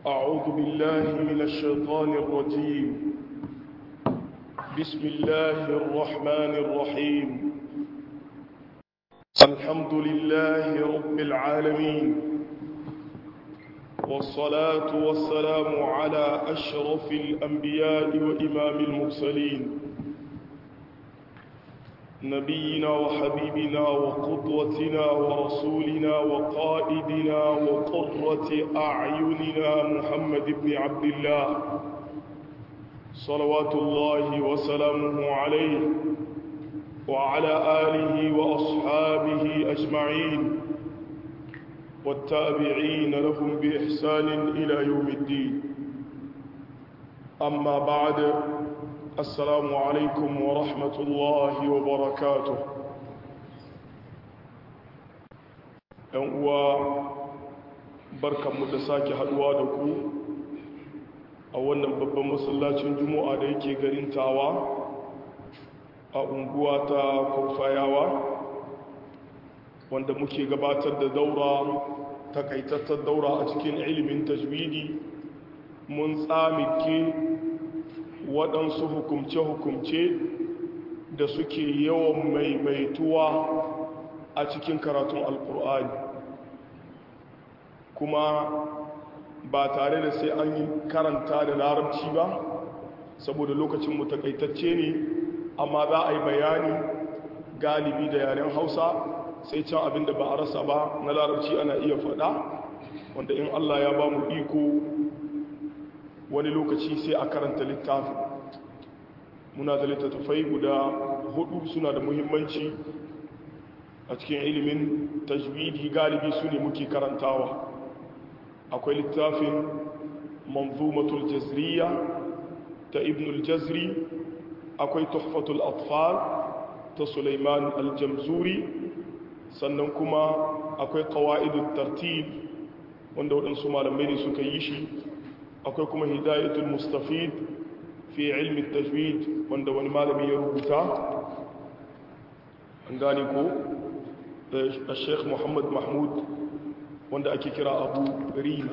أعوذ بالله من الشيطان الرجيم بسم الله الرحمن الرحيم الحمد لله رب العالمين والصلاة والسلام على أشرف الأنبياء وإمام المرسلين نبينا وحبيبنا وقدوتنا ورسولنا وقائدنا وقرة أعيننا محمد بن عبد الله صلوات الله وسلامه عليه وعلى آله وأصحابه أجمعين والتابعين لهم بإحسان إلى يوم الدين أما بعد السلام عليكم ورحمة الله وبركاته uwa barkanmu da sake haduwa da ku a wannan babban masallacin juma'a da yake garin tawa a unguwa ta kurfayawa wanda muke gabatar da daura takaitattar daura a cikin ilimin tajwidi mun tsamike waɗansu hukumce-hukumce da suke yawan maimaituwa a cikin karatun alkur'ani kuma ba tare da sai an yi karanta da larabci ba saboda lokacin mu takaitacce ne amma za a yi bayani galibi da yaren hausa sai can abin da ba a rasa ba na larabci ana iya faɗa wanda in allah ya ba mu iko wani lokaci sai a karanta littafi muna da littattafai guda hudu suna da muhimmanci a cikin ilimin tajwidi galibi su ne muke karantawa akwai littafin manzumatul jazriya ta ibnul jazri akwai tuhfatul atfal ta suleiman aljamzuri sannan kuma akwai qawaidut tartib wanda waɗansu malamai ne suka yi shi akwai kuma hidayatul mustafid fi ilmi tajwid wanda wani malami ya rubuta an gane ko da sheikh muhammad mahmud wanda ake kira abu rina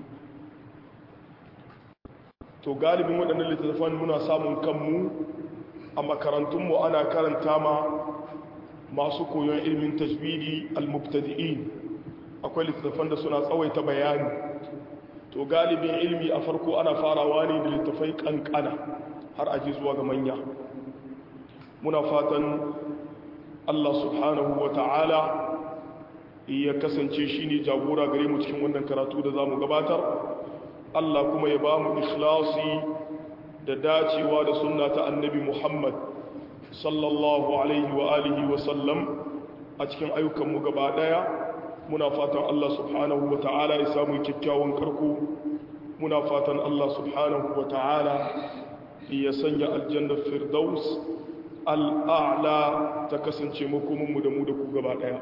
to galibin waɗannan littattafan muna samun kanmu a makarantunmu ana karanta ma masu koyon ilmin tajwidi al-mubtadi'in akwai littattafan da suna tsawaita bayani to galibin ilmi a farko ana farawa ne da littafai kankana har aji zuwa ga manya muna fatan Allah subhanahu wa ta'ala ya kasance shi ne jagora gare mu cikin wannan karatu da za mu gabatar Allah kuma ya ba mu ikhlasi da dacewa da sunna ta annabi Muhammad sallallahu alaihi wa alihi wa sallam a cikin ayyukanmu gaba daya muna fatan Allah subhanahu wa ta'ala ya samu kyakkyawan karko muna fatan Allah subhanahu wa ta'ala ya sanya aljannar firdaus al'a'la ta kasance makominmu da mu da ku gaba ɗaya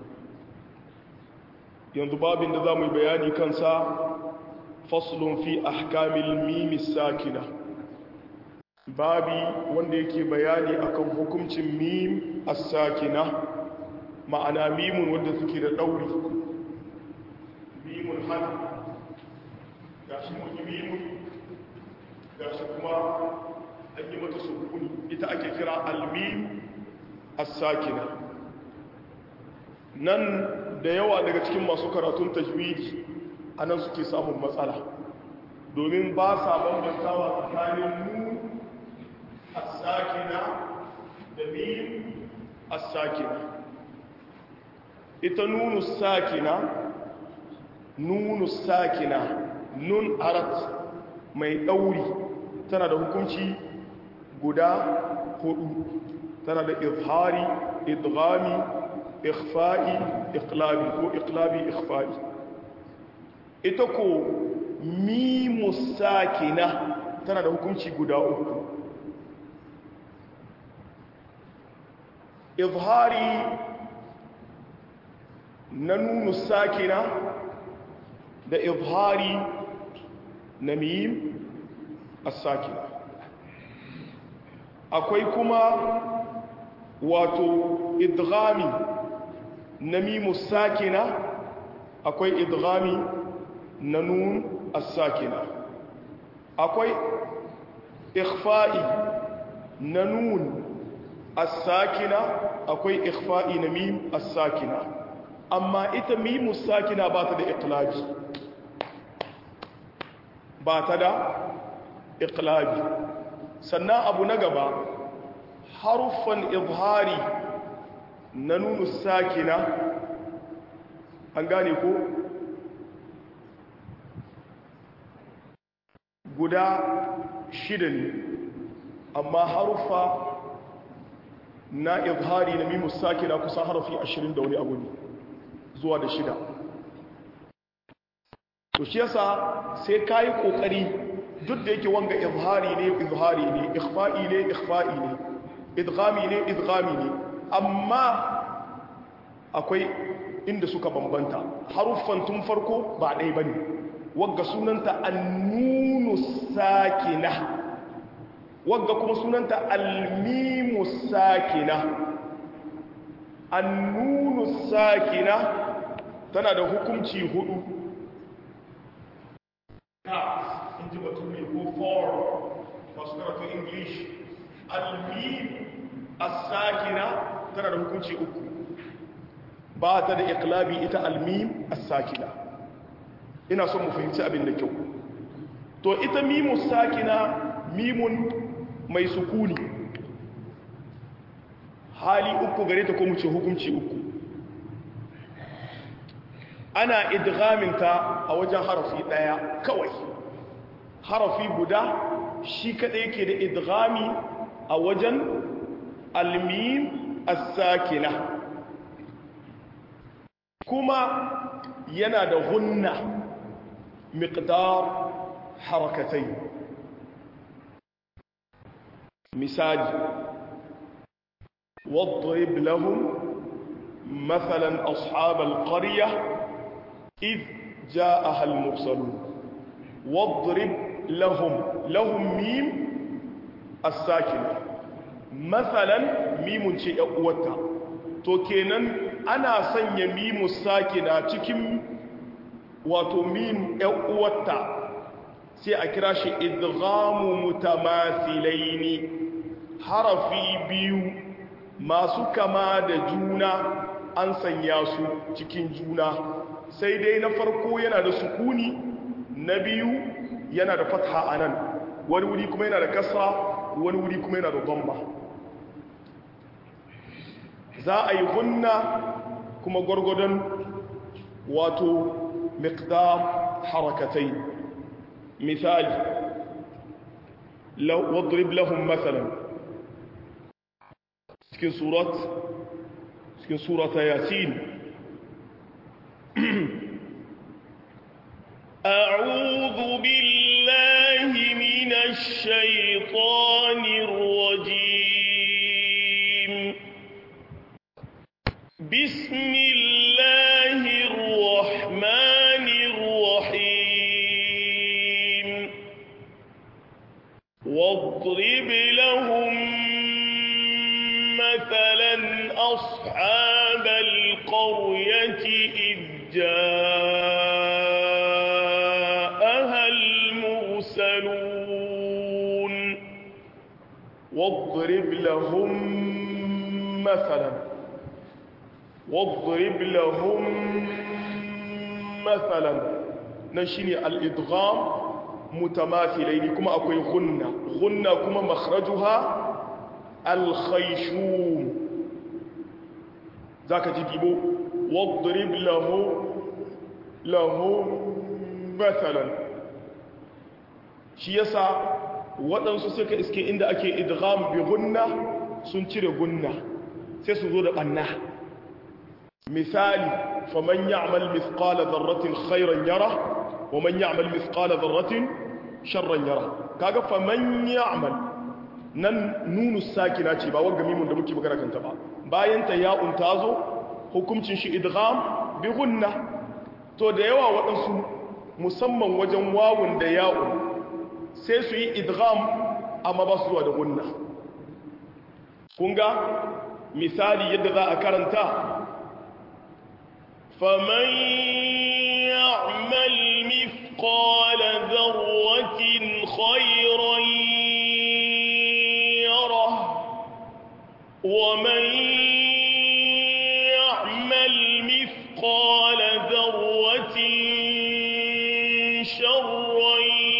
yanzu babin da za mu yi bayani kansa faslun fi ahkamil mimi sakina babi wanda yake bayani akan hukuncin mim as-sakina ma'ana mimun wanda suke da ɗauri mimun hannu ga shi mun yi mimun ga shi kuma an yi mata sukuni ita ake kira almim as-sakina nan da yawa daga cikin masu karatun tajwidi anan suke samun matsala domin ba sa bambantawa tsakanin mu as-sakina da mim as-sakina ita nunu sakina nunu sakina nun arat mai ɗauri tana da hukunci guda hudu tana da izhari idghami ikhfa'i iqlabi ko iqlabi ikhfa'i ita ko mimu sakina tana da hukunci guda uku izhari na nunu sakina da izhari na mim as-sakina akwai kuma wato idghami na mimu sakina akwai idghami na nun as-sakina akwai ikhfa'i na nun as-sakina akwai ikhfa'i na mim as-sakina amma ita mimu sakina ba ta da iqlabi ba ta da iqlabi sannan abu na gaba haruffan izhari na nunu sakina an gane ko guda shida ne amma haruffa na izhari na mimu sakina kusan harafi ashirin da wani abu ne zuwa da shida to shi yasa sai ka yi ƙoƙari duk da yake wanga izhari ne izhari ne ikhfa'i ne ikhfa'i ne idghami ne idghami ne amma akwai inda suka bambanta haruffan tun farko ba ɗaya bane wagga sunanta annunu sakina wagga kuma sunanta almimu sakina annunu sakina tana da hukunci hudu in ji bature ko for masu karatun english almim as-sakina tana da hukunci uku ba ta da iqlabi ita almim as-sakina ina son mu fahimci abin da kyau to ita mimu sakina mimun mai sukuni hali uku gare ta ko mu ce hukunci uku ana idghaminta a wajen harafi daya kawai harafi guda shi kadai yake da idghami a wajen almim as-sakina kuma yana da hunna miqdar harakatai misali واضرب لهم مثلا أصحاب القرية إذ جاءها المرسلون واضرب لهم لهم ميم الساكنة مثلا ميم شيء أقوتا to kenan ana sanya mimu sakina cikin wato mim ɗan uwarta sai a kira shi idghamu mutamathilaini harafi biyu masu kama da juna an sanya su cikin juna sai dai na farko yana da sukuni na biyu yana da fatha a nan wani wuri kuma yana da kasa wani wuri kuma yana da gomba za a yi hunna kuma gwargwadon wato miqdam harakatai misali wadrib lahum mathalan cikin surat cikin surata yasin أعوذ بالله من الشيطان الرجيم بسم الله الرحمن الرحيم واضرب لهم مثلا أصحاب القرية إذ جاءها المرسلون واضرب لهم مثلا واضرب لهم مثلا نشيني الإدغام متماثلين كما أقول غنة غنة كما مخرجها الخيشوم ذاك تجيبه واضرب له له مثلا shi yasa waɗansu suka iske inda ake idgham bi gunna sun cire gunna sai su zo da ɓanna misali faman ya'mal mithqala dharratin khairan yara wa man ya'mal mithqala dharratin sharran yara kaga faman ya'mal nan nunu sakina ce ba wanga mimun da muke magana kanta ba bayan ta ya'un ta zo hukuncin shi idgham bi gunna to da yawa waɗansu musamman wajen wawun da ya'un sai su yi idgham amma ba su zuwa da gunna kunga misali yadda za a karanta faman ya'mal شرا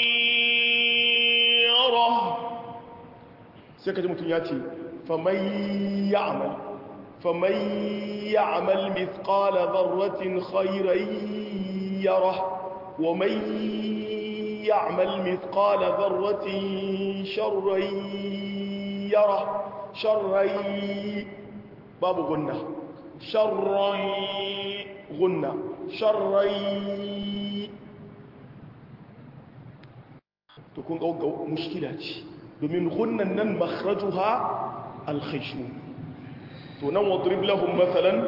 يره sai ka ji mutum ya ce faman ya'mal faman ya'mal mithqala dharratin khayran yara wa man ya'mal mithqala dharratin sharran yara sharran babu gunna sharran gunna sharran to kun ga mushkila ce domin gunnan nan makhrajuha alkhishu to nan wadrib lahum mathalan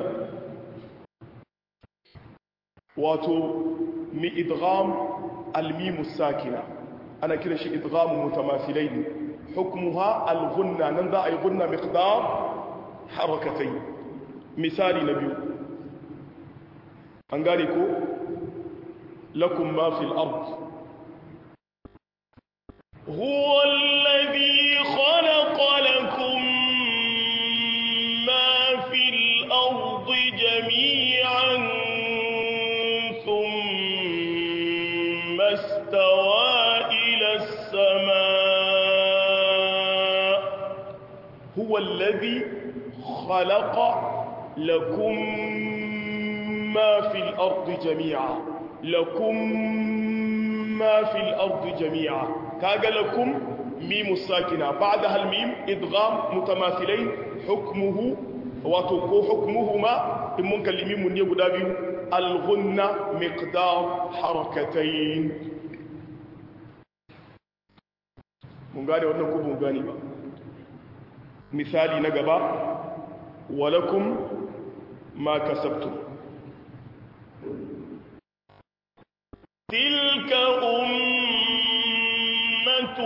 wato mi idgham almim sakina ana kira shi idgham mutamathilain hukmuha alghunna nan za a yi gunna miqdar harakatayn misali na biyu an gane ko lakum ma fil ard هو الذي خلق لكم ما في الأرض جميعا ثم استوى إلى السماء هو الذي خلق لكم ما في الأرض جميعا لكم ما في الأرض جميعا كاغا لكم ميم الساكنة بعدها الميم إدغام متماثلين حكمه وتكو حكمهما إن ممكن الميم من يقول الغنة مقدار حركتين mun gane wannan ko mun gane ba misali na gaba walakum ma kasabtum تلك أمة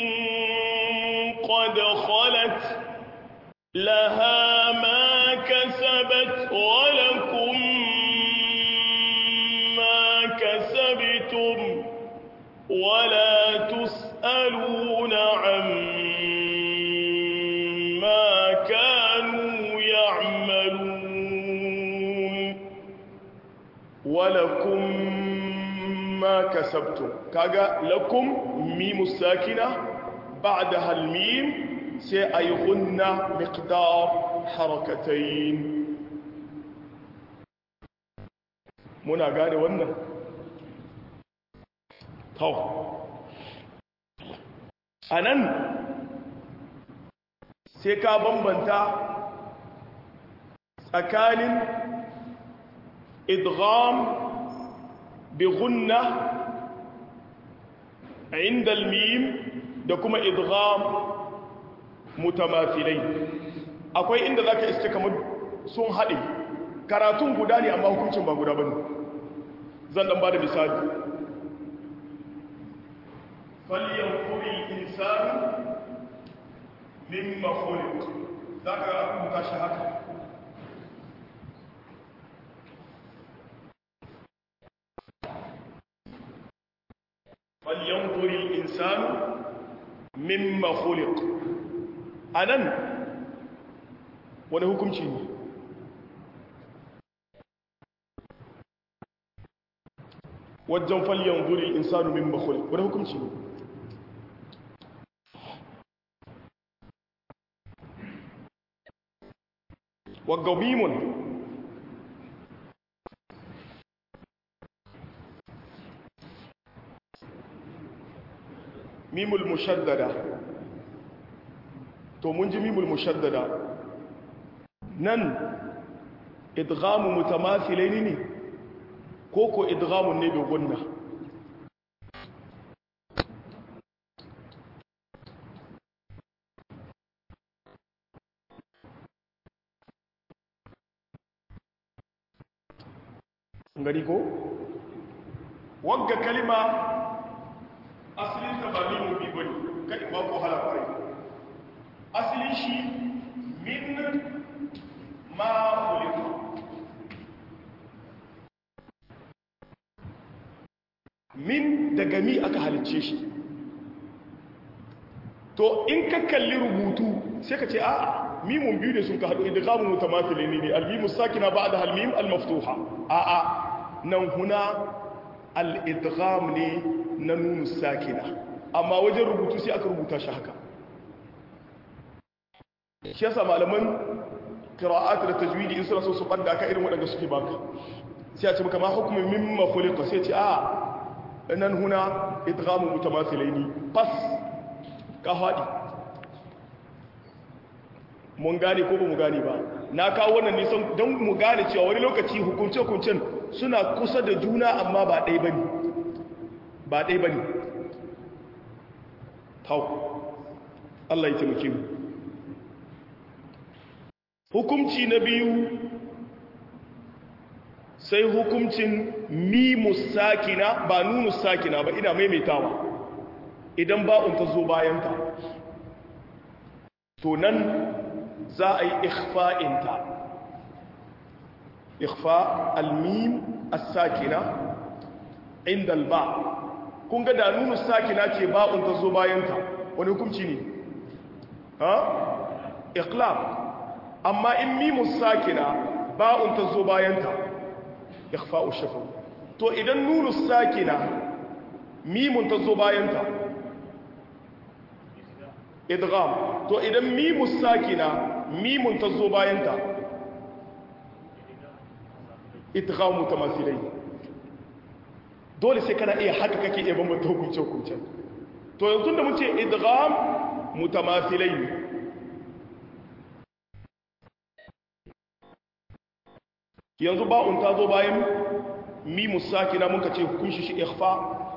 قد خلت لها ما كسبت ولكم ما كسبتم ولا تسألون عما كانوا يعملون ولكم ما كسبتم كاغا لكم ميم الساكنة بعدها الميم سيأيغن مقدار حركتين منا غاني wannan to anan sai ka bambanta tsakanin idgham بغنة عند الميم da kuma idgham mutamathilai akwai inda zaka iske kamar sun haɗe karatun guda ne amma hukuncin ba guda bane zan dan bada misali falyanfuri insanu mimma khuliq zaka rubuta shi haka فلينظر الإنسان مما خلق أنا wani hukunci ne wajen falyan zuri insanu min makul wani hukunci ne waggabimun mimul mushaddada to mun ji mimul mushaddada nan idghamu mutamathilaini ne ko ko idghamun ne bi gunna gari ko wagga kalima asalin ta ba mimu bi bane kai ba ko hala kwarai asalin shi min ma khuliqa min daga mi aka halicce shi to in ka kalli rubutu sai ka ce a mimun biyu ne sun ka haɗu idghamu mutamathilin ne al-mimu sakina ba'da al-mim al-maftuha a a nan huna al-idgham ne na nunu sakina amma wajen rubutu sai aka rubuta shi haka shi yasa malaman qira'at da tajwidi in suna so su banda ka irin waɗanda suke baka sai a ce maka ma hukumin mimma khuliqa sai ce a nan huna idghamu mutamathilaini fas ka haɗi mun gane ko ba mu gane ba na kawo wannan nisan don mu gane cewa wani lokaci hukunce-hukuncen suna kusa da juna amma ba ɗai ba ne ba ɗai ba ne tau Allah ya taimake mu hukumci na biyu sai hukumcin mimus sakina ba nunus sakina ba ina maimaitawa idan ba'un ta zo bayanta to nan za a yi ikhfa'inta ikhfa almim as-sakina inda alba kun ga da nunus sakina ce ba'un ta zo bayanta wani hukunci ne ha iqlab amma in mimus sakina ba'un ta zo bayanta ikhfa'u shafa to idan nunus sakina mimun ta zo bayanta idgham to idan mimus sakina mimun ta zo bayanta idgham mutamathilai dole sai kana iya haka kake iya bambanta hukunce hukunce to yanzu da mun ce idgham mutamathilai yanzu ba'un ta zo bayan mimus sakina mun ka ce hukunshi shi ikhfa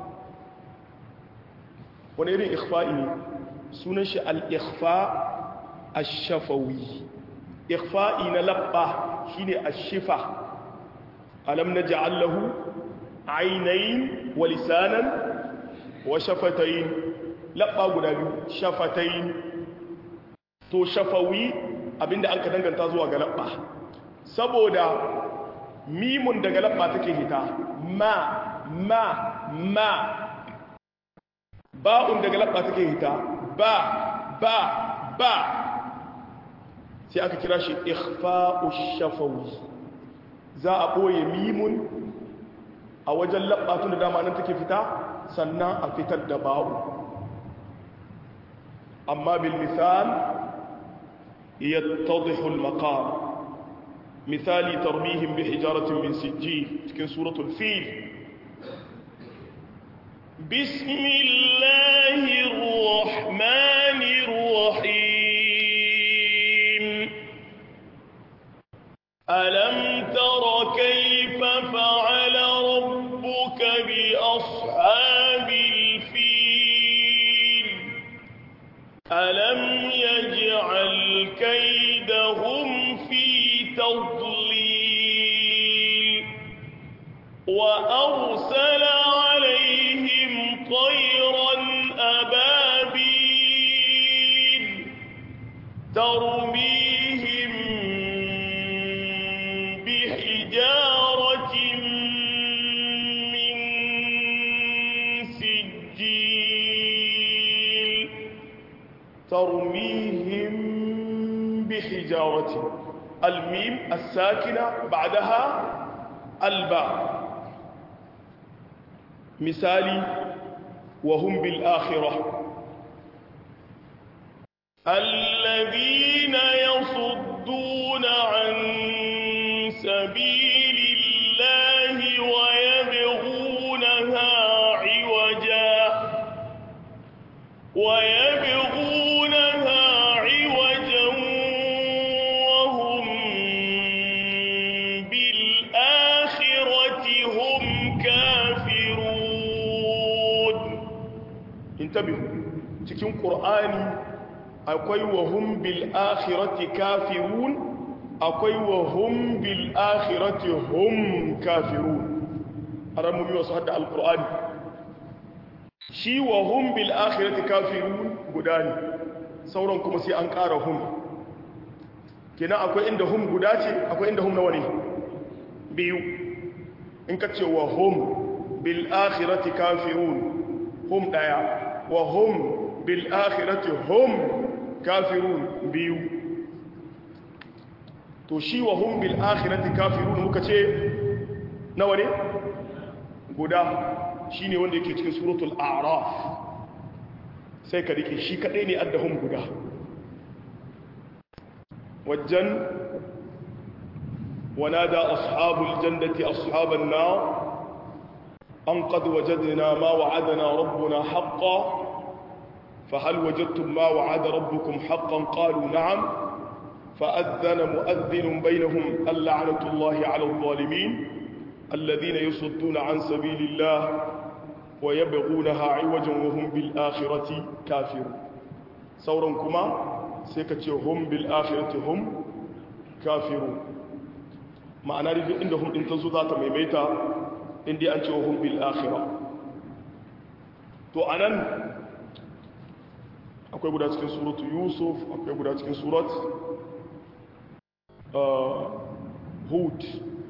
wani irin ikhfa'i ne sunan shi al-ikhfa ash-shafawi ikhfa'i na labba shine ash-shifa alam naj'al lahu aynayn wa lisanan wa shafatayn labba guda biyu shafatayn to shafawi abinda an ka danganta zuwa ga labba saboda mimun daga labba take hita ma ma ma ba'un daga labba take hita ba ba ba sai aka kira shi ikhfa'u shafawi za a boye mimun a wajen labba tun da dama nan take fita sannan a fitar da ba'u amma bil misal yattadhihu al maqam misali tarbihim bi hijaratin min sijjil cikin suratul fil بسم الله الرحمن الرحيم ألم تر كيف فعل ربك بأصحاب الفيل ألم يجعل كيدهم في تضليل وأرسل عليهم طيرا أبابيل ترميهم بحجارة من سجيل ترميهم بحجارة الميم الساكنة بعدها الباء مثالي وهم بالآخرة الذين يصدون عن سبيل الله ويبغونها عوجا ويبغونها عوجا وهم بالآخرة هم كافرون intabihu cikin qur'ani akwai wa hum bil akhirati kafirun akwai wa hum bil akhirati hum kafirun aran mu biyo su hadda alqur'ani shi wa hum bil akhirati kafirun guda ne sauran kuma sai an ƙara hum kenan akwai inda hum guda ce akwai inda hum nawa ne biyu in ka ce wa hum bil akhirati kafirun hum daya wa hum bil akhirati hum kafirun biyu to shi wa hum bil akhirati kafirun muka ce nawa ne guda shine wanda yake cikin suratul a'raf sai ka rike shi kadai ne addahum guda wajen ونادى أصحاب الجنة أصحاب النار أن قد وجدنا ما وعدنا ربنا حقا فهل وجدتم ما وعد ربكم حقا قالوا نعم فأذن مؤذن بينهم اللعنة الله على الظالمين الذين يصدون عن سبيل الله ويبغونها عوجا وهم بالآخرة كافرون سورا كما سيكتي هم بالآخرة هم كافرون ma'ana da inda hum din tazo za ta maimaita inda an ce hum bil akhirah to anan akwai guda cikin suratu yusuf akwai guda cikin surat hud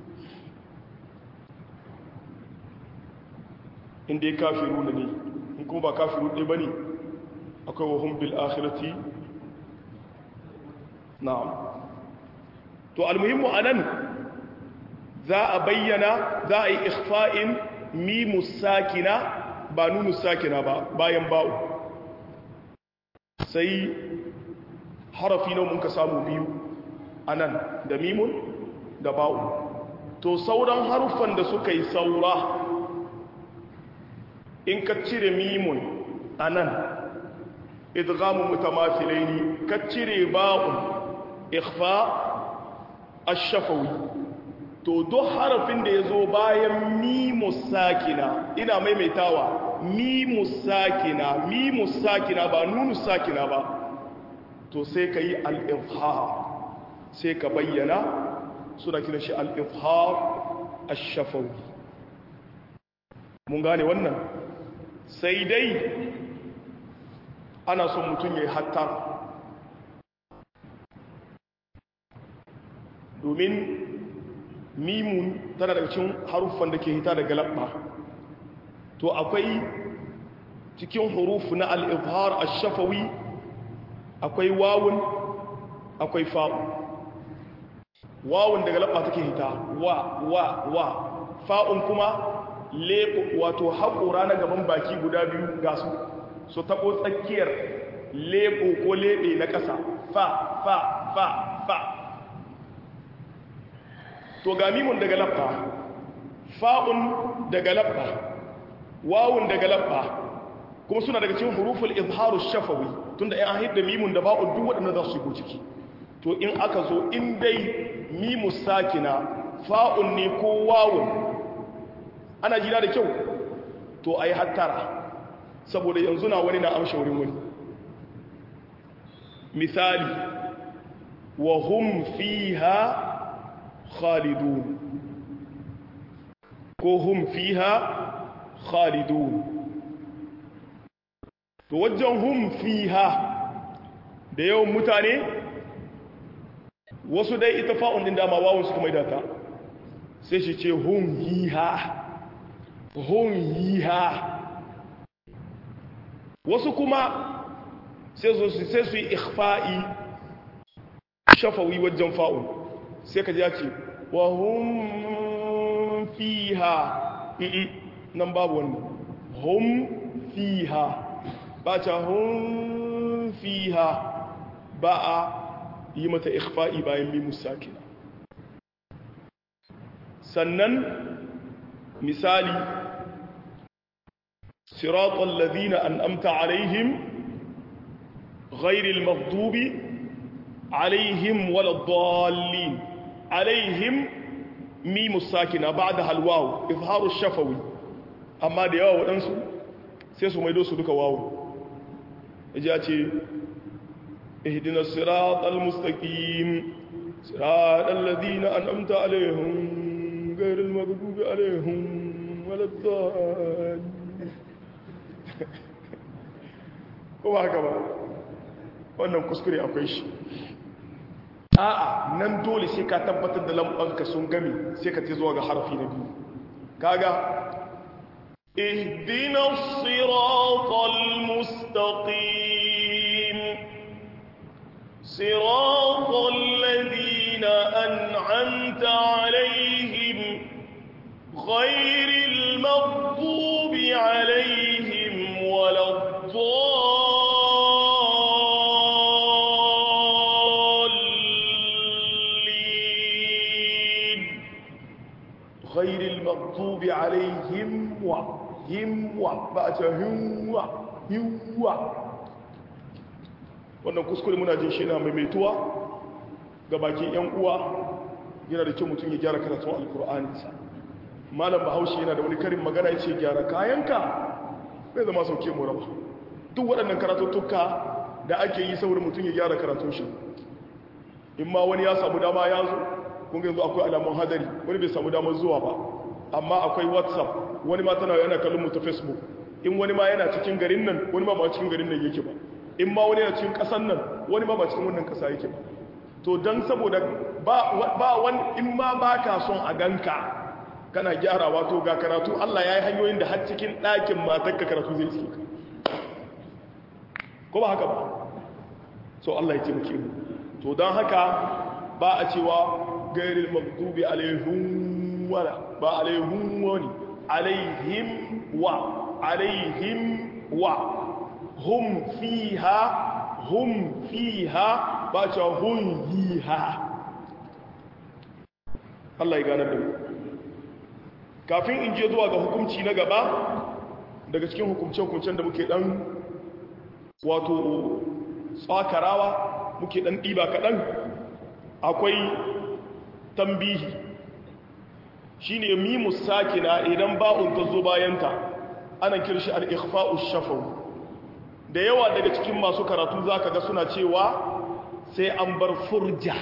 inda ya kafiru ne in kuma ba kafiru ɗaya ba ne akwai wa hum bil akhirati na'am to almuhimmu anan za a bayyana za a yi ikhfa'in mimu sakina ba nunu sakina ba bayan ba'u sai harafi na mun ka samu biyu anan da mimun da ba'u to sauran haruffan da suka yi saura in ka cire mimun anan idghamu mutamathilaini ka cire ba'un ikhfa ash-shafawi to duk harafin da ya zo bayan mimu sakina ina maimaitawa mimu sakina mimu sakina ba nunu sakina ba to sai ka yi al'ifhar sai ka bayyana suna kira shi al'ifhar a shafawi mun gane wannan sai dai ana son mutum ya yi hatta domin mimun tana daga cikin haruffan da ke hita daga labba to akwai cikin hurufu na al'ifhar a shafawi akwai wawun akwai fa'u wawun daga labba take hita wa wa wa fa'un kuma leɓo wato haƙora na gaban baki guda biyu ga su su taɓo tsakiyar leɓo ko leɓe na ƙasa fa fa fa fa to ga mimun daga labba fa'un daga labba wawun daga labba kuma suna daga cikin huruful izharu shafawi tunda ai an hidda mimun da ba'un duk waɗanda za su shigo ciki to in aka zo in dai mimu sakina fa'un ne ko wawun ana jina da kyau to ai hattara saboda yanzu na wani na amshe wurin wani misali wa hum fiha خالدون كوهم فيها خالدون توجههم فيها da yawan mutane wasu dai ita fa'un din dama wawon su kuma idata sai shi ce hun yiha hun yiha wasu kuma sai su yi ikhfa'i shafawi wajen fa'un sai ka ji ya ce wa hum fiha nan babu wannan hum fiha ba ta hum fiha ba a yi mata ikhfa'i bayan mimu sakina sannan misali siratal ladina an'amta alaihim ghairil maghdubi عليهم ولا الضالين عليهم ميم الساكنه بعدها الواو اظهار الشفوي amma da yawa waɗansu sai su maido su duka wawo ya ce ihdina siratal mustaqim siratal ladina an'amta alaihim ghayril maghdubi alaihim waladdallin ko ba haka ba wannan kuskure akwai shi a'a nan dole sai ka tabbatar da lambanka sun gami sai ka ce zuwa ga harfi na biyu kaga اهدنا الصراط المستقيم صراط الذين أنعمت عليهم غير المغضوب alaihim wa himwa ba a ce himwa himwa wannan kuskure muna jin shi na maimaituwa ga bakin yan uwa yana da kyau mutum ya gyara karatun alkur'aninsa malam bahaushe yana da wani karin magana ya ce gyara kayanka bai zama sauke mu raba duk waɗannan karatuttuka da ake yi saboda mutum ya gyara karatun shi in ma wani ya samu dama ya zo kun yanzu akwai alamun hadari wani bai samu damar zuwa ba amma akwai whatsapp wani ma tana yana kallon mu ta facebook in wani ma yana cikin garin nan wani ma ba cikin garin nan yake ba in ma wani yana cikin ƙasan nan wani ma ba cikin wannan ƙasa yake ba to don saboda ba wani in ma ba ka son a ganka kana gyarawa to ga karatu Allah ya yi hanyoyin da har cikin ɗakin matakka karatu zai iske ka ko ba haka ba so Allah ya taimake mu to don haka ba a cewa gairil magdubi alaihim wala ba alaihim wani alaihim wa alaihim wa hum fiha hum fiha ba cewa hum yiha Allah ya ganar da mu kafin in je zuwa ga hukunci na gaba daga cikin hukumce-hukumcen da muke dan wato tsakarawa muke dan ɗiba kaɗan akwai tambihi shi ne mimus sakina idan ba'un ta zo bayanta ana kirshi al'ikhfa'u shafau da yawa daga cikin masu karatu za ka ga suna cewa sai an bar furja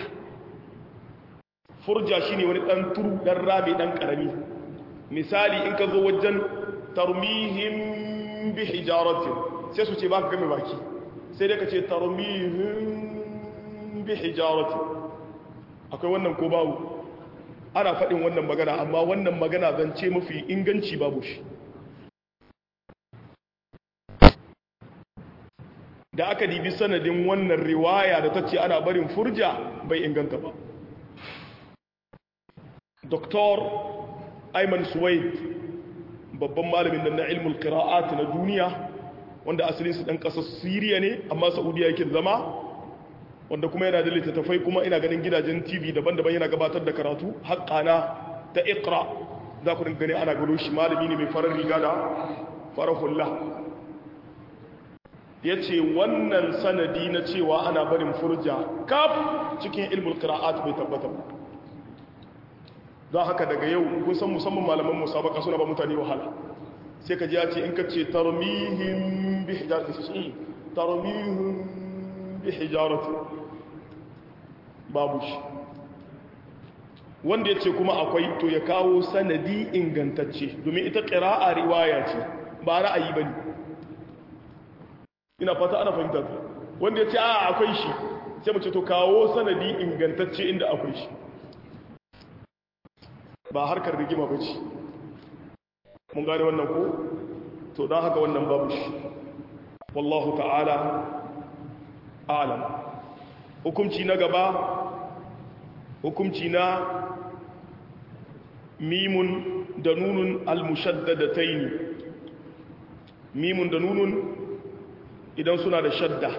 furja shi ne wani ɗan turu ɗan rami ɗan ƙarami misali in ka zo wajen tarmihim bi hijaratin sai su ce ba ka game baki sai dai ka ce tarmihim bi hijaratin akwai wannan ko babu ana faɗin wannan magana amma wannan magana zan ce mafi inganci babu shi da aka dibi sanadin wannan riwaya da ta ce ana barin furja bai inganta ba Dr. Ayman Suwaid babban malamin nan na ilmul qira'at na duniya wanda asalin su dan kasar Syria ne amma Saudiya yake zama wanda kuma yana da littattafai kuma ina ganin gidajen TV daban-daban yana gabatar da karatu haqqana ta Iqra za ku gani ana gano shi malami ne mai farar riga da farahullah yace wannan sanadi na cewa ana barin furja kaf cikin ilmul qira'at bai tabbata ba don haka daga yau kun san musamman malaman musabaka suna ba mutane wahala sai ka ji ya ce in ka ce tarmihim bi hijarati su tarmihim bi hijarati babu shi wanda ya ce kuma akwai to ya kawo sanadi ingantacce domin ita ƙira'a riwaya ce ba ra'ayi ba ne ina fata ana fahimta wanda ya ce a akwai shi sai mu ce to kawo sanadi ingantacce inda akwai shi ba harkar rigima ba ce mun gane wannan ko to don haka wannan babu shi wallahu ta'ala alam hukumci na gaba hukumci na mimun da nunun almushaddadataini mimun da nunun idan suna da shadda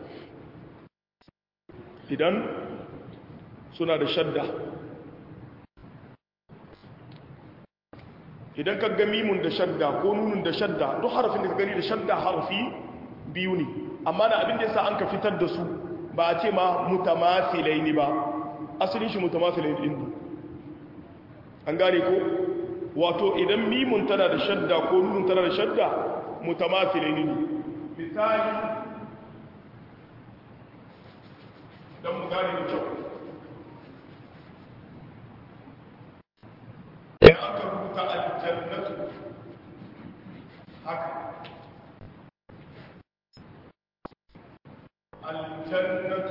idan suna da shadda idan ka ga mimun da shadda ko nunun da shadda duk harafin da ka gani da shadda harafi biyu ne amma na abin da yasa an ka fitar da su ba a ce ma mutamathilai ne ba asalin shi mutamathilai din ne an gane ko wato idan mimun tana da shadda ko nunun tana da shadda mutamathilai ne misali dan mu gane da kyau idan aka rubuta aljannatu haka aljannatu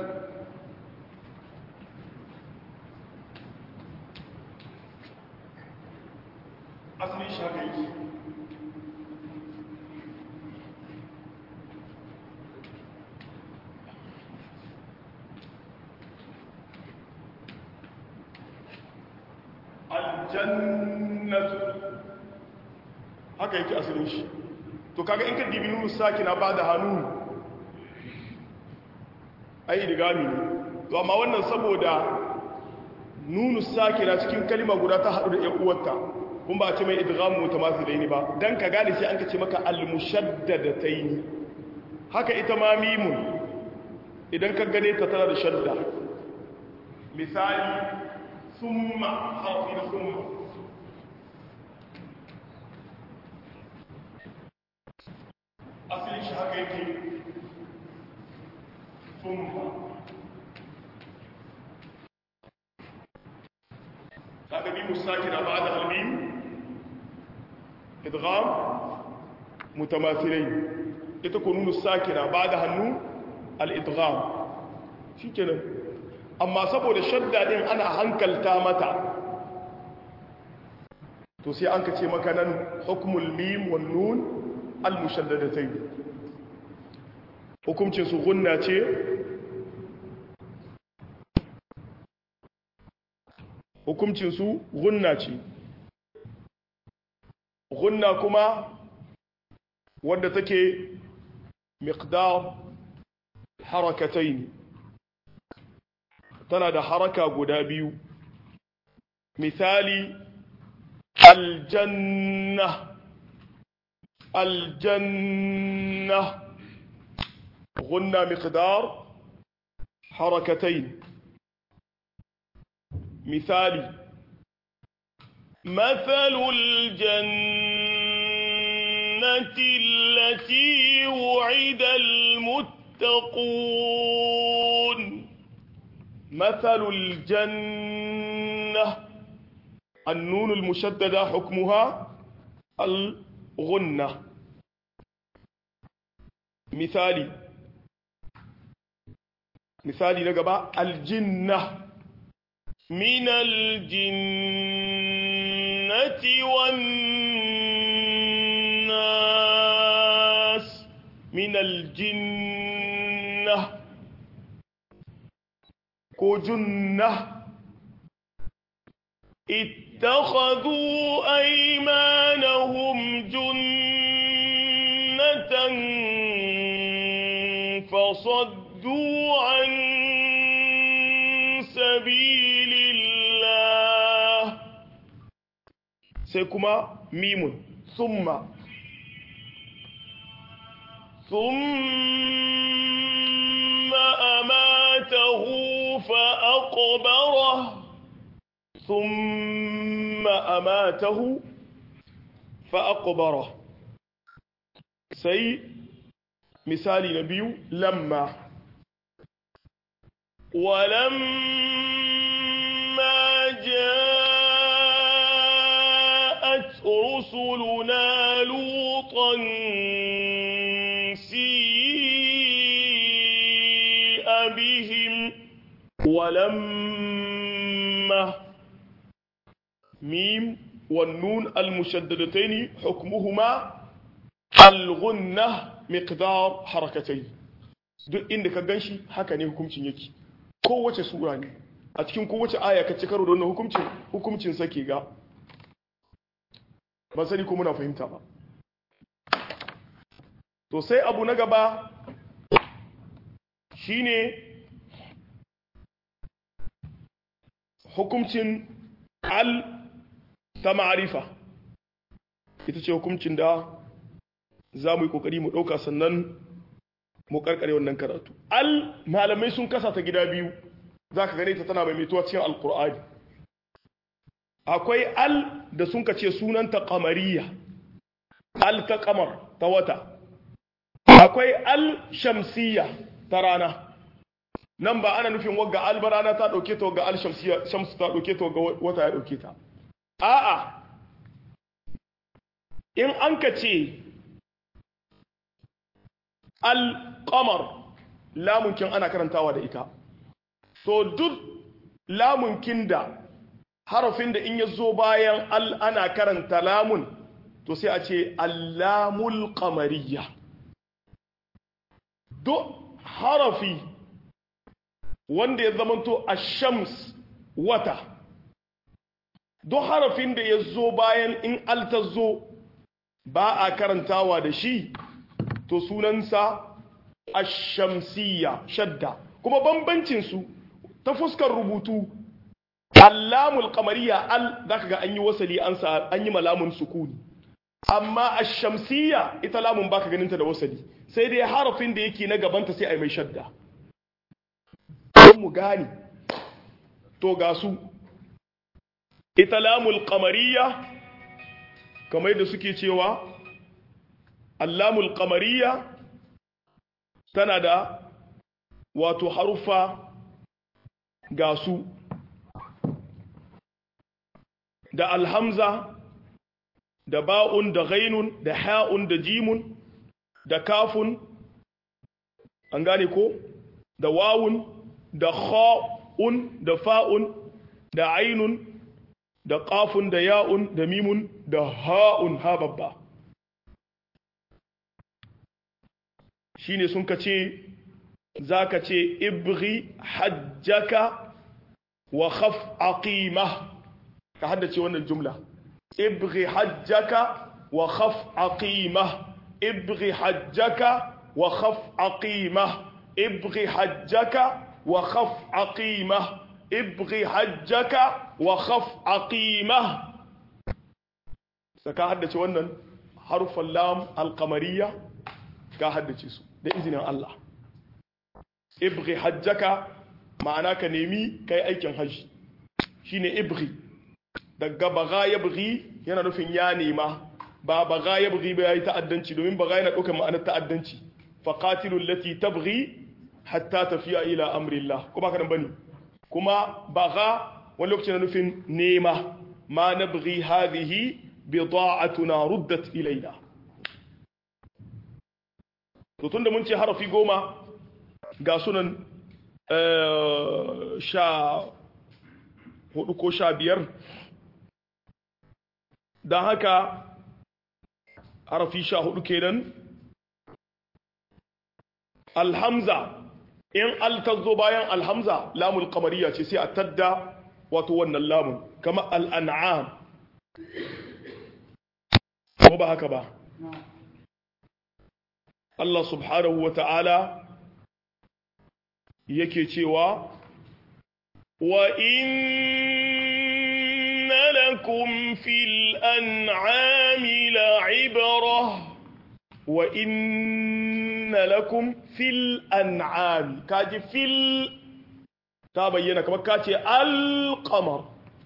asalin shi haka yake aljannatu haka yake asalin shi to kaga in ka dibi nunu sakina ba da hannu ai idigami ne to amma wannan saboda nunu sakina cikin kalima guda ta haɗu da ƴan uwarta kun ba ce mai idgham mutamathilaini ba dan ka gane sai an ka ce maka al-mushaddadataini haka ita ma mimun idan ka gane ta tana da shadda misali summa harfi na summa asalin shi haka yake summa kaga bi musakina ba'da al-mim idgham mutamathilain ita ko nunu sakina ba'da hannu al-idgham shikenan amma saboda shadda din ana hankalta mata to sai an kace maka nan hukmul mim wan nun al-mushaddadatayn hukumcin su gunna ce hukumcinsu gunna ce gunna kuma wadda take miqdar harakatai ne tana da haraka guda biyu misali aljanna aljanna gunna miqdar harakatai مثالي مثل الجنة التي وعد المتقون مثل الجنة النون المشددة حكمها الغنة مثالي مثالي نقبع الجنة من الجنة والناس من الجنة كو جنة اتخذوا أيمانهم جنة فصدوا عن سبيل الله سيكما ميم ثم ثم أماته فأقبره ثم أماته فأقبره سي مثال نبي لما ولما جاءت رسلنا لوطا سيء بهم ولما ميم والنون المشددتين حكمهما الغنة مقدار حركتين duk inda ka ganshi haka ne hukuncin yake kowace sura ne a cikin kowace aya ka ci karo da wannan hukuncin hukuncin sake ga ba sani ko muna fahimta ba to sai abu na gaba shine hukuncin al ta ma'arifa ita ce hukuncin da za mu yi kokari mu ɗauka sannan mu karkare wannan karatu al malamai sun kasa ta gida biyu za ka gane ta tana mai mituwa cikin alkur'ani akwai al da sun kace sunanta kamariya al ta kamar ta wata akwai al shamsiya ta rana nan ba ana nufin wagga al ba rana ta dauke ta wagga al shamsiya shamsu ta dauke ta wagga wata ya dauke ta a'a in an ka ce al-qamar lamunkin ana karantawa da ita to duk lamunkin da harafin da in ya zo bayan al ana karanta lamun to sai a ce allamul qamariyya duk harafi wanda ya zamanto ash-shams wata duk harafin da ya zo bayan in al ta zo ba a karantawa da shi to sunansa ashamsiya shadda kuma bambancin su ta fuskar rubutu allamul qamariya al zaka ga an yi wasali an sa an yi malamun sukuni amma ash-shamsiyya ita lamun baka ganin ta da wasali sai dai harafin da yake na gabanta sai ai mai shadda don mu gani to ga su ita lamul qamariya kamar da suke cewa allamul qamariya tana da wato harufa ga su da alhamza da ba'un da ghainun da ha'un da jimun da kafun an gane ko da wawun da kha'un da fa'un da ainun da qafun da ya'un da mimun da ha'un ha babba shine sun kace zaka ce ibghi hajjaka wa khaf aqimah ka haddace wannan jumla ibghi hajjaka wa khaf aqimah ibghi hajjaka wa khaf aqimah ibghi hajjaka wa khaf aqimah ibghi hajjaka wa khaf aqimah saka haddace wannan harfan lam alqamariya ka haddace su da izinin Allah ibghi hajjaka ma'ana ka nemi kai aikin haji shine ibghi daga baga yabghi yana nufin ya nema ba baga yabghi ba yayi ta'addanci domin baga yana ɗaukar ma'anar ta'addanci faqatilul lati tabghi hatta tafiya ila amrillah ko baka nan bane kuma baga wani lokaci na nufin nema ma nabghi hadhihi bida'atuna ruddat ilaina to tunda mun ce harafi goma ga sunan sha hudu ko sha biyar don haka harafi sha hudu kenan alhamza in altazzo bayan alhamza lamul kamariya ce sai a tadda wato wannan lamun kama al'an'am ko ba haka ba Allah subhanahu wa ta'ala yake cewa wa inna lakum fil an'ami la'ibra wa inna lakum fil an'ami kaji fil ta bayyana kamar kace al-qamar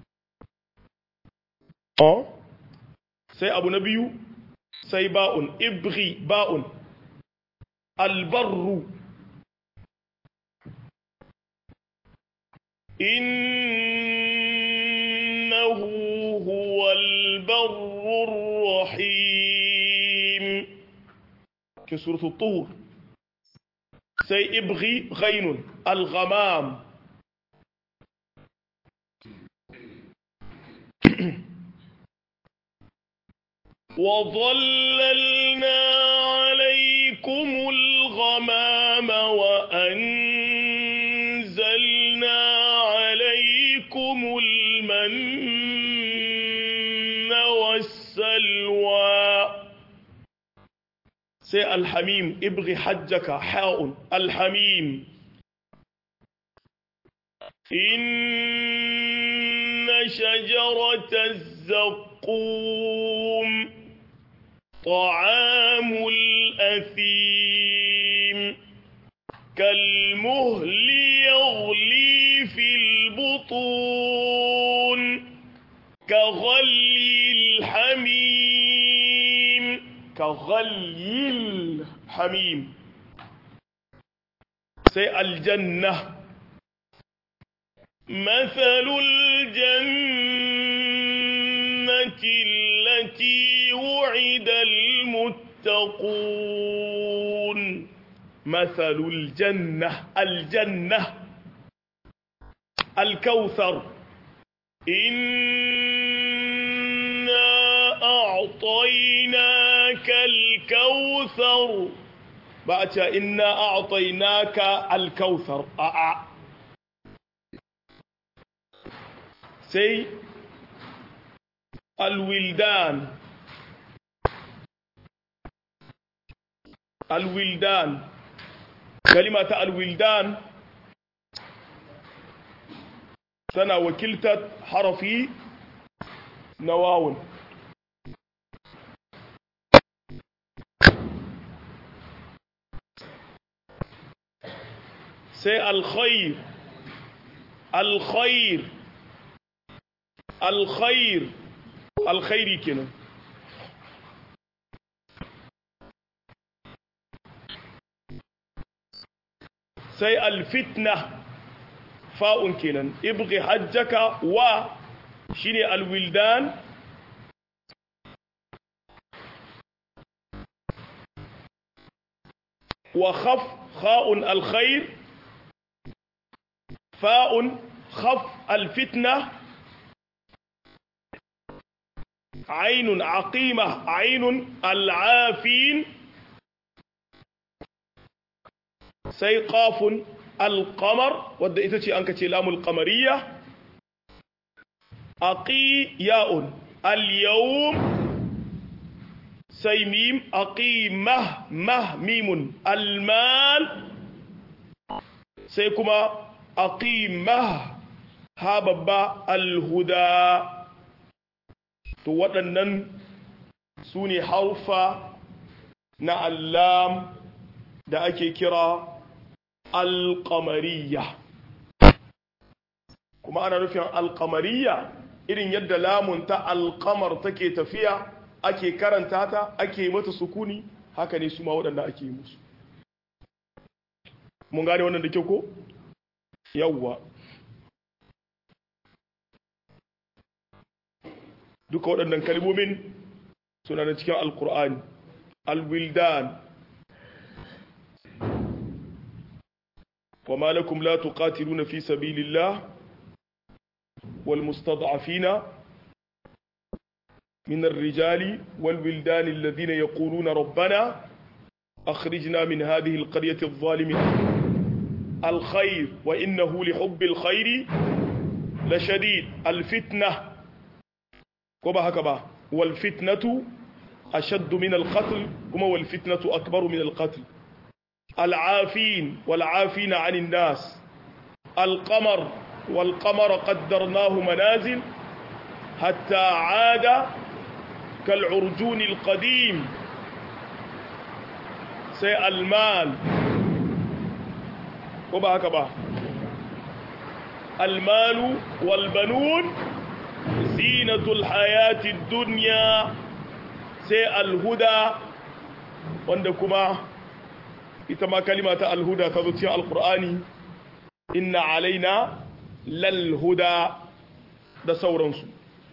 oh sai abu na biyu sai ba'un ibghi ba'un albarru إنه هو البر الرحيم كسورة الطور سيبغي غين الغمام وظللنا عليكم الغمام وأنزلنا عليكم المن والسلوى سي الحميم ابغي حجك حاء الحميم إن شجرة الزقوم طعام الأثيم كالمهل يغلي في البطون كغلي الحميم كغلي الحميم سي الجنة مثل الجنة التي وعد المتقون مثل الجنة الجنة الكوثر إنا أعطيناك الكوثر بعد إنا أعطيناك الكوثر أع سي الولدان الولدان كلمة الولدان tana wakiltar harafi na wawun sai alkhair alkhair alkhair alkhairi kenan sai alfitna fa'un kenan ibghi hajjaka wa shine alwildan wa khaf kha'un alkhair fa'un khaf alfitna عين عقيمة عين العافين سيقاف القمر wadda ita ce an ka ce lamul qamariya aqi ya'un al-yawm sai mim aqimah mah mimun al-mal sai kuma aqimah ha babba al-huda to waɗannan su ne haufa na allam da ake kira alƙamariya kuma ana nufin alƙamariya irin yadda lamun ta alƙamar take tafiya ake karanta ta ake mata sukuni haka ne su ma waɗanda ake yi musu mun gane wannan da kyau ko yawwa duka waɗannan kalmomin suna da cikin alƙur'ani alwildan وما لكم لا تقاتلون في سبيل الله والمستضعفين من الرجال والولدان الذين يقولون ربنا أخرجنا من هذه القرية الظالمة الخير وإنه لحب الخير لشديد الفتنة كما هكذا والفتنة أشد من القتل كما والفتنة أكبر من القتل العافين والعافين عن الناس القمر والقمر قدرناه منازل حتى عاد كالعرجون القديم سي المال وبهكذا المال والبنون زينة الحياة الدنيا سي الهدى وندكما ita ma kalima ta alhuda ta zo cikin alkur'ani inna alaina lalhuda da sauransu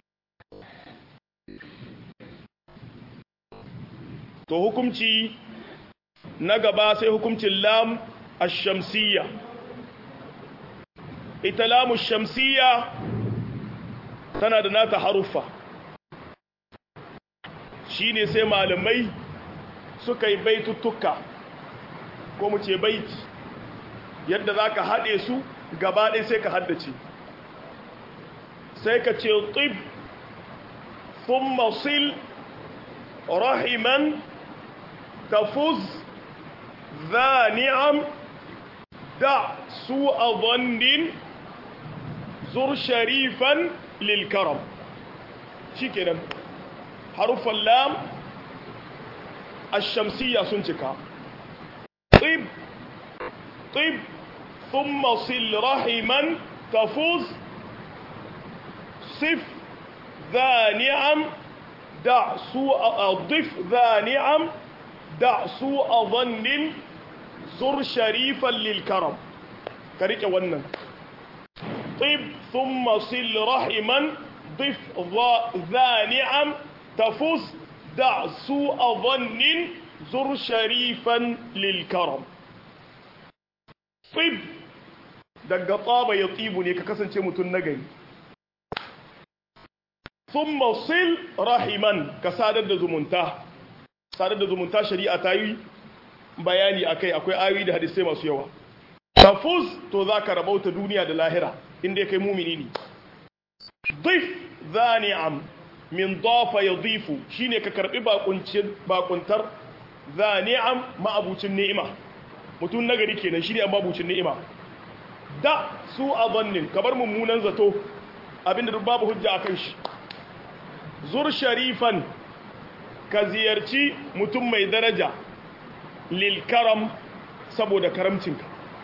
to hukumci na gaba sai hukumcin lam ash-shamsiyya ita lam ash-shamsiyya tana da nata haruffa shine sai malamai suka yi baituttuka ko mu ce baiti yadda za ka haɗe su gaba ɗaya sai ka haddace sai ka ce tib thumma sil rahiman tafuz za ni'am da su a zandin zur sharifan lilkaram shi kenan harufan lam ashamsiya sun cika طب طب ثم صل رحما تفوز صف ذا نعم دع سوء ضف ذا نعم دع سوء ظن زر شريفا للكرم كريك ونن طب ثم صل رحما ضف ذا نعم تفوز دع سوء ظن zur sharifan lilkaram tsib daga tsaba ya tsibu ne ka kasance mutum na gari sun sil rahiman ka sadar da zumunta sadar da zumunta shari'a ta yi bayani akai akwai ayoyi da hadisai masu yawa tafuz to za ka rabauta duniya da lahira inda ya kai mumini ne dif za ni'am min dafa ya difu shine ka karbi bakuntar za ni'am ma'abucin ni'ima mutum nagari kenan shi ne an babucin ni'ima da su a zannin kabar mummunan zato abinda duk babu hujja a kan shi zur sharifan ka ziyarci mutum mai daraja lil karam saboda karamcinka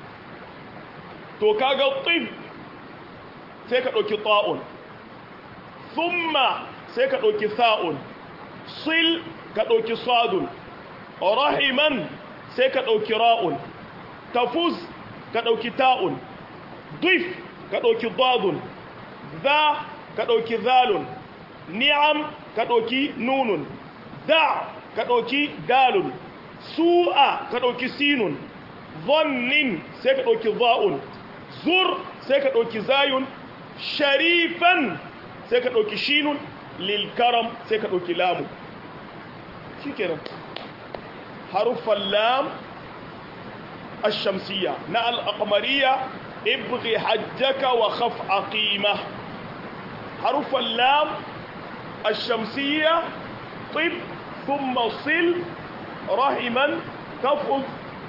to kaga tsib sai ka ɗauki ta'un thumma sai ka ɗauki sa'un sil ka ɗauki sadun rahiman sai ka ɗauki ra'un tafuz ka ɗauki ta'un dif ka ɗauki dadun za ka ɗauki zalun ni'am ka ɗauki nunun da ka ɗauki dalun su'a ka ɗauki sinun zannin sai ka ɗauki za'un zur sai ka ɗauki zayun sharifan sai ka ɗauki shinun lilkaram sai ka ɗauki lamu shi kenan haruffan lam الشمسية نا الأقمرية ابغي حجك وخف عقيمة حرف اللام الشمسية طب ثم صل رحما تفض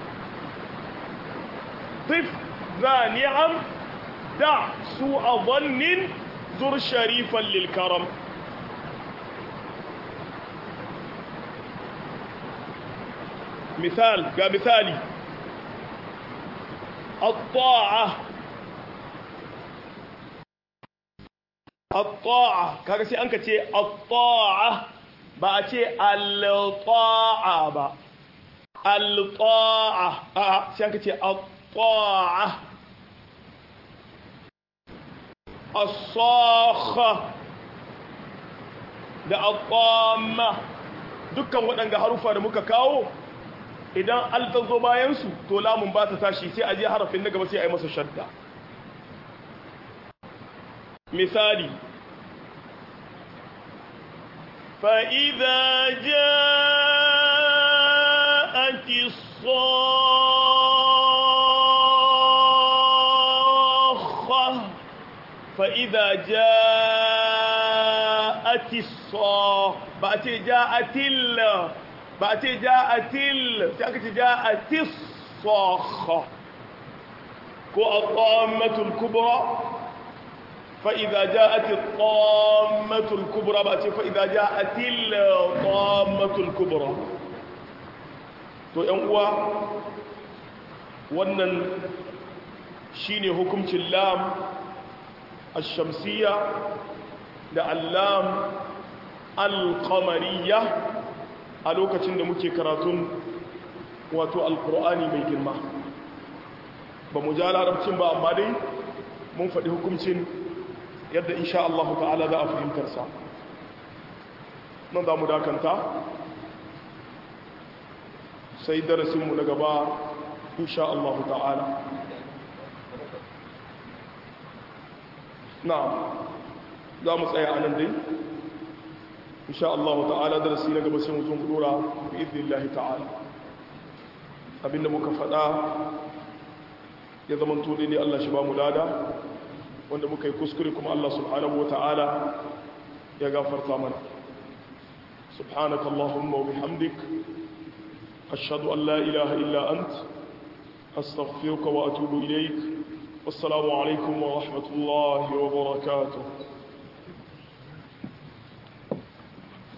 طف ذا نعم دع سوء ظن زر شريفا للكرم مثال كمثالي الطاعة الطاعة kaga sai an ka ce الطاعة ba a ce al-ta'a ba al-ta'a a sai an ka ce الطاعة الصاخة da al-tamma dukkan waɗanga harufa da muka kawo idan alta zo bayansu to lamun ba ta tashi sai a je harafin na gaba sai a yi masa shadda misali fa'iza ja'ati sokha fa'iza ja'ati sokha ba a ce ja'atil ba a ce ja'atil sai aka ce ja'atis sakha ko at-tammatul kubra fa idza ja'at at-tammatul kubra ba ce fa idza ja'atil tammatul kubra to yan uwa wannan shine hukuncin lam ash-shamsiyya da allam al-qamariyya a lokacin da muke karatun wato alkur'ani mai girma ba mu ja larabcin ba amma dai mun faɗi hukuncin yadda insha Allah ta'ala za a fahimtarsa nan za mu dakanta sai darasinmu na gaba insha Allah ta'ala na za mu tsaya a nan dai insha Allah ta'ala darasi na gaba sai mutum dora bi idnillahi ta'ala abinda muka faɗa ya zama to ne Allah shi ba mu lada wanda muka yi kuskure kuma Allah subhanahu wa ta'ala ya gafarta mana subhanaka allahumma wa bihamdik ashhadu an la ilaha illa ant astaghfiruka wa atubu ilayk wassalamu alaikum wa rahmatullahi wa barakatuh